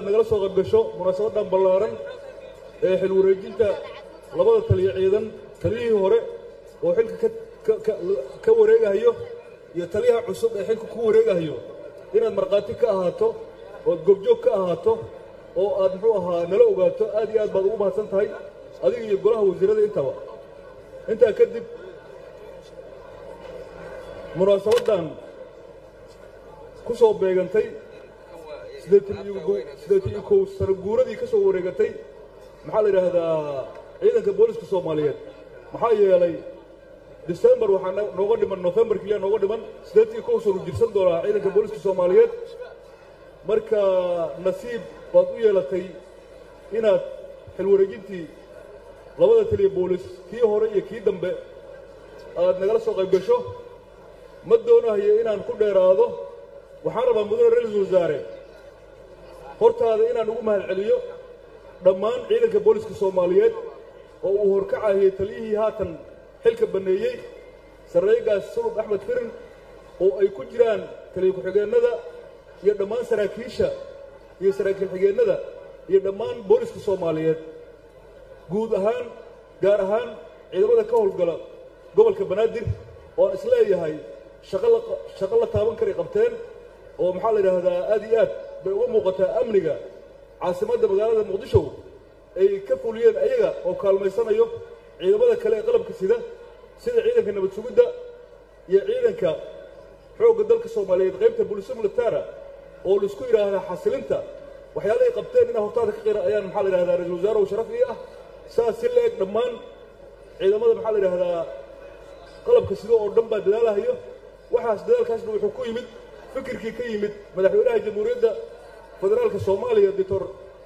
nagala soo qaybgasho munaasabadan ballaaran ee xil wareejinta labada taliya ciidan taliyihii hore oo xilka ka wareegahayo iyo taliyaha cusub ee xilka ku wareegahayo inaad markhaati ka ahaato ood goobjoog ka ahaato oo aad muxuu ahaa nala ogaato aad iyo aad baad ugu mahadsan tahay adiga iyo golaha wasiirada intaba intaa kadib munaasabaddan ku soo beegantay siddeetan iyo kow sano guuradii ka soo wareegatay maxaa la yidhaahdaa ciidanka booliska soomaaliyeed maxaa yeelay decembar waxaa nooga dhiman nofembar keliya nooga dhiman siddeetan iyo kow sanu jirsan doonaa ciidanka booliska soomaaliyeed marka nasiib baad u yeelatay inaad xil wareejintii labada taliya boolis kii hore iyo kii dambe aad nagala soo qayb gasho ma doonahayo inaan ku dheeraado waxaan rabaa mudane ra-iisul wasaare hortaada inaan ugu mahad celiyo dhammaan ciidanka booliska soomaaliyeed oo uu horkacahiyey taliyihii haatan xilka banneeyey sarreegaas sulub axmed firin oo ay ku jiraan taliya ku-xigeennada iyo dhammaan saraakiisha iyo saraakiil xigeennada iyo dhammaan booliska soomaaliyeed guud ahaan gaar ahaan ciidamada ka howlgala gobolka banaadir oon isleeyahay shaqo la taaban karay qabteen oo maxaa la yidhaahdaa aad iyo aad bay uga muuqataa amniga caasimadda magaalada muqdisho ay ka fuliyeen ayaga oo kaalmaysanayo ciidamada kale ee qalabka sida sida ciidanka nabad sugidda iyo ciidanka xoogga dalka soomaaliyeed qaybta bulisa militara oo laisku yidhaahdaa xasilinta waxyaalahay qabteen inaa hortaada ka qira ayaan maxaa la yidhahdaa ra-isul wasaarahu sharaf ii ah saas si la eg dhammaan ciidamada maxaa la yidhaahdaa qalabka sida oo dhan baa dadaalahayo waxaas dadaalkaasna wuxuu ku yimid fikirkii ka yimid madaxweynaha jamhuuriyadda federaalka soomaaliya doctor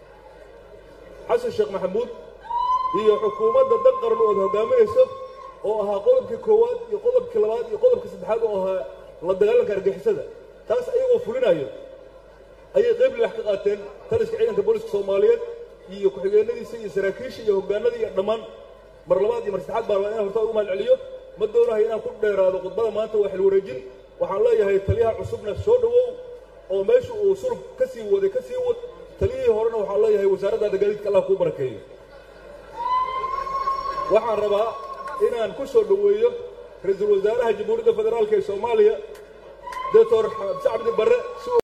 xasan sheekh maxamuud iyo xukuumadda dan qaran ood hogaaminayso oo ahaa qodobkii koowaad iyo qodobkii labaad iyo qodobkii saddexaad oo ahaa la dagaalanka argixisada taas ayagoo fulinayo ayay qayb lilax ka qaateen taliska ciidanka booliska soomaaliyeed iyo ku-xigeenadiisa iyo saraakiisha iyo hoggaanadii iyo dhammaan mar labaad iyo mar saddexaad baa rabaa inaan hortaa ugu mahad celiyo ma doonahay inaan ku dheeraado khudbada maanta waa xil wareejin waxaan leeyahay taliyaha cusubna soo dhowow oo meesha uu sulub ka sii waday ka sii wad taliyihii horena waxaan leeyahay wasaaraddaada gaadiidka allah kuu barakeeyo waxaan rabaa inaan ku soo dhoweeyo ra-iisul wasaaraha jamhuuriyadda federaalka ee soomaaliya doctor xabdi cabdi barre